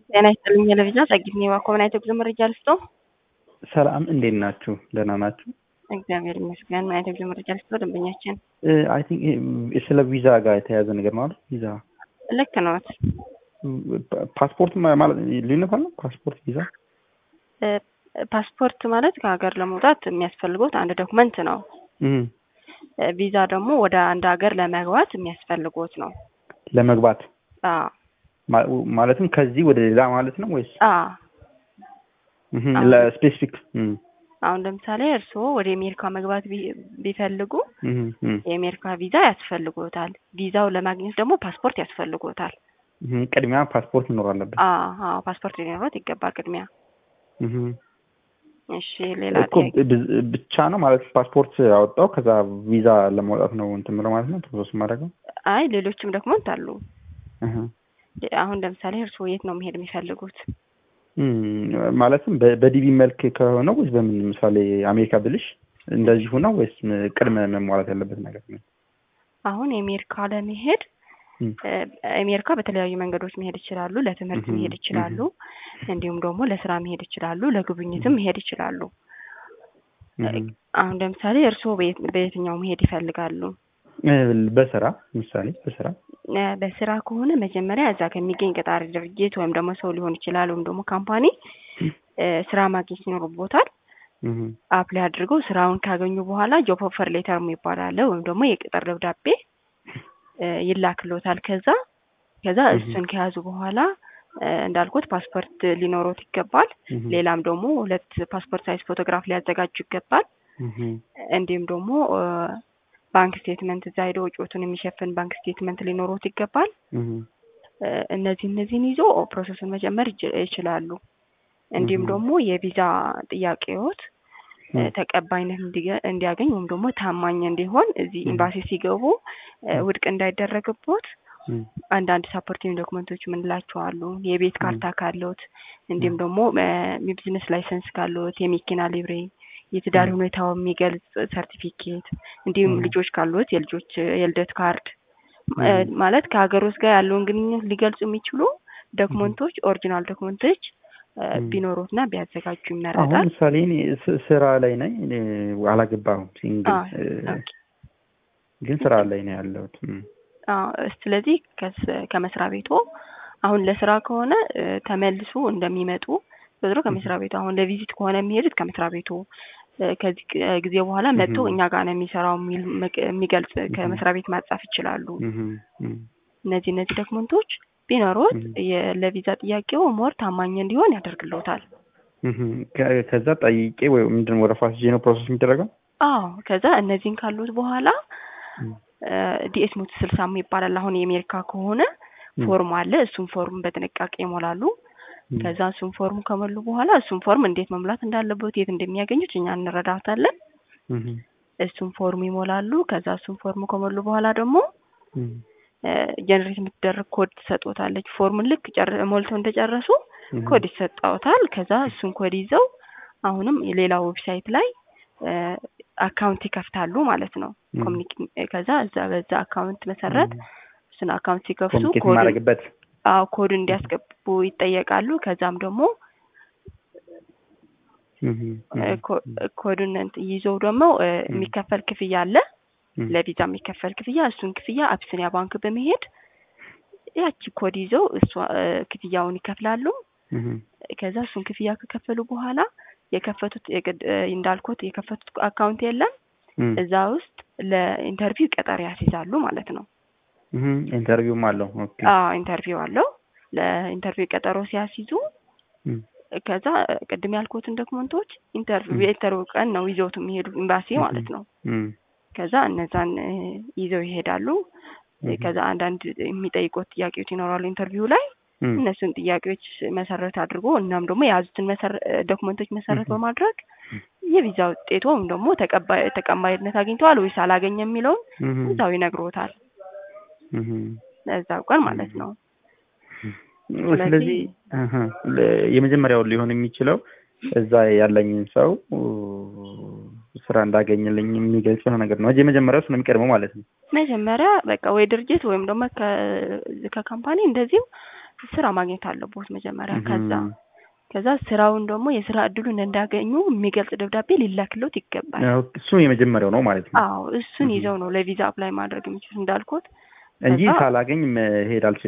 ጤና ይስጥልኝ ቴሌቪዥን ጸጊት ባኮብና የጉዞ መረጃ ልስጦ። ሰላም እንዴት ናችሁ? ደህና ናችሁ? እግዚአብሔር ይመስገን። ምን አይነት የጉዞ መረጃ ልስጦ? ደንበኛችን አይ ቲንክ ስለ ቪዛ ጋር የተያያዘ ነገር ነው አይደል? ቪዛ ልክ ነዎት። ፓስፖርት ማለት ልዩነት አለው? ፓስፖርት ቪዛ ፓስፖርት ማለት ከሀገር ለመውጣት የሚያስፈልጎት አንድ ዶክመንት ነው። ቪዛ ደግሞ ወደ አንድ ሀገር ለመግባት የሚያስፈልጎት ነው። ለመግባት አዎ ማለትም ከዚህ ወደ ሌላ ማለት ነው ወይስ አዎ ለስፔሲፊክ? አሁን ለምሳሌ እርስዎ ወደ አሜሪካ መግባት ቢፈልጉ የአሜሪካ ቪዛ ያስፈልጎታል። ቪዛው ለማግኘት ደግሞ ፓስፖርት ያስፈልጎታል። ቅድሚያ ፓስፖርት መኖር አለበት። አዎ ፓስፖርት ሊኖሮት ይገባል ቅድሚያ። እሺ ሌላ እኮ ብቻ ነው ማለት ፓስፖርት አወጣው ከዛ ቪዛ ለማውጣት ነው እንትን ብለው ማለት ነው ፕሮሰስ ማድረገው? አይ ሌሎችም ዶክመንት አሉ። አሁን ለምሳሌ እርስዎ የት ነው መሄድ የሚፈልጉት? ማለትም በዲቪ መልክ ከሆነ ወይስ በምን ምሳሌ አሜሪካ ብልሽ እንደዚሁ ነው ወይስ ቅድመ መሟላት ያለበት ነገር ነው? አሁን የአሜሪካ ለመሄድ አሜሪካ በተለያዩ መንገዶች መሄድ ይችላሉ። ለትምህርት መሄድ ይችላሉ። እንዲሁም ደግሞ ለስራ መሄድ ይችላሉ። ለጉብኝትም መሄድ ይችላሉ። አሁን ለምሳሌ እርስዎ በየትኛው መሄድ ይፈልጋሉ? በስራ ምሳሌ በስራ በስራ ከሆነ መጀመሪያ እዛ ከሚገኝ ቀጣሪ ድርጅት ወይም ደግሞ ሰው ሊሆን ይችላል ወይም ደግሞ ካምፓኒ ስራ ማግኘት ይኖርቦታል። አፕላይ አድርገው ስራውን ካገኙ በኋላ ጆብ ኦፈር ሌተር የሚባል አለ ወይም ደግሞ የቅጥር ደብዳቤ ይላክሎታል። ከዛ ከዛ እሱን ከያዙ በኋላ እንዳልኩት ፓስፖርት ሊኖሮት ይገባል። ሌላም ደግሞ ሁለት ፓስፖርት ሳይዝ ፎቶግራፍ ሊያዘጋጁ ይገባል። እንዲሁም ደግሞ ባንክ ስቴትመንት እዛ ሄዶ ወጪዎቱን የሚሸፍን ባንክ ስቴትመንት ሊኖሮት ይገባል። እነዚህ እነዚህን ይዞ ፕሮሰሱን መጀመር ይችላሉ። እንዲሁም ደግሞ የቪዛ ጥያቄዎት ተቀባይነት እንዲያገኝ ወይም ደግሞ ታማኝ እንዲሆን እዚህ ኤምባሲ ሲገቡ ውድቅ እንዳይደረግቦት አንዳንድ ሳፖርቲንግ ዶክመንቶች የምንላቸው አሉ። የቤት ካርታ ካለዎት፣ እንዲሁም ደግሞ የቢዝነስ ላይሰንስ ካለዎት፣ የመኪና ሊብሬ፣ የትዳር ሁኔታው የሚገልጽ ሰርቲፊኬት፣ እንዲሁም ልጆች ካሉት የልጆች የልደት ካርድ ማለት ከሀገር ውስጥ ጋር ያለውን ግንኙነት ሊገልጹ የሚችሉ ዶክመንቶች ኦሪጂናል ዶክመንቶች ቢኖሩትና ቢያዘጋጁ ይመረጣል። አሁን ምሳሌ እኔ ስራ ላይ ነኝ፣ አላገባሁም፣ ሲንግል ግን ስራ ላይ ነው ያለሁት። ስለዚህ ከመስሪያ ቤቱ አሁን ለስራ ከሆነ ተመልሶ እንደሚመጡ በድሮ ከመስሪያ ቤቱ አሁን ለቪዚት ከሆነ የሚሄዱት ከመስሪያ ቤቱ ከዚህ ጊዜ በኋላ መጥቶ እኛ ጋር ነው የሚሰራው የሚገልጽ ከመስሪያ ቤት ማጻፍ ይችላሉ። እነዚህ እነዚህ ዶክመንቶች ቢኖሩት ለቪዛ ጥያቄው ሞር ታማኝ እንዲሆን ያደርግልዎታል። ከዛ ጠይቄ ወይ ምንድን ወረፋ ሲዜ ነው ፕሮሰስ የሚደረገው? አዎ ከዛ እነዚህን ካሉት በኋላ ዲኤስ ሞት ስልሳ ይባላል። አሁን የአሜሪካ ከሆነ ፎርም አለ። እሱን ፎርም በጥንቃቄ ይሞላሉ። ከዛ እሱን ፎርም ከሞሉ በኋላ እሱን ፎርም እንዴት መሙላት እንዳለበት የት እንደሚያገኙት እኛ እንረዳታለን። እሱን ፎርም ይሞላሉ። ከዛ እሱን ፎርም ከሞሉ በኋላ ደግሞ ጀነሬት የምትደረግ ኮድ ትሰጦታለች። ፎርምን ልክ ሞልተው እንደጨረሱ ኮድ ይሰጣውታል። ከዛ እሱን ኮድ ይዘው አሁንም ሌላ ዌብሳይት ላይ አካውንት ይከፍታሉ ማለት ነው። ከዛ እዛ በዛ አካውንት መሰረት እሱን አካውንት ሲከፍቱ ማድረግበት አዎ ኮድ እንዲያስገቡ ይጠየቃሉ። ከዛም ደግሞ ኮዱን ይዘው ደግሞ የሚከፈል ክፍያ አለ ለቪዛ የሚከፈል ክፍያ እሱን ክፍያ አብስኒያ ባንክ በመሄድ ያቺ ኮድ ይዘው እሷ ክፍያውን ይከፍላሉ። ከዛ እሱን ክፍያ ከከፈሉ በኋላ የከፈቱት እንዳልኩት የከፈቱት አካውንት የለም እዛ ውስጥ ለኢንተርቪው ቀጠሮ ያስይዛሉ ማለት ነው። ኢንተርቪውም አለው? አዎ ኢንተርቪው አለው። ለኢንተርቪው ቀጠሮ ሲያስይዙ ከዛ ቅድም ያልኩትን ዶክመንቶች ኢንተርቪው የኢንተርቪው ቀን ነው ይዘውት የሚሄዱ ኤምባሲ ማለት ነው። ከዛ እነዛን ይዘው ይሄዳሉ። ከዛ አንዳንድ የሚጠይቁት ጥያቄዎች ይኖራሉ ኢንተርቪው ላይ እነሱን ጥያቄዎች መሰረት አድርጎ እናም ደግሞ የያዙትን ዶክመንቶች መሰረት በማድረግ የቪዛ ውጤቱ ወይም ደግሞ ተቀባይነት አግኝተዋል ወይስ አላገኘ የሚለውን እዛው ይነግሮታል። እዛው ቀን ማለት ነው። ስለዚህ የመጀመሪያው ሊሆን የሚችለው እዛ ያለኝን ሰው ስራ እንዳገኝልኝ የሚገልጽ የሆነ ነገር ነው። የመጀመሪያው እሱ ነው የሚቀድመው ማለት ነው። መጀመሪያ በቃ ወይ ድርጅት ወይም ደግሞ ከካምፓኒ እንደዚሁ ስራ ማግኘት አለቦት መጀመሪያ ከዛ ከዛ ስራውን ደግሞ የስራ እድሉን እንዳገኙ የሚገልጽ ደብዳቤ ሊላክሎት ይገባል። እሱ የመጀመሪያው ነው ማለት ነው። አዎ እሱን ይዘው ነው ለቪዛ አፕላይ ማድረግ የሚችሉት እንዳልኩት እንጂ ሳላገኝ መሄድ አልችልም።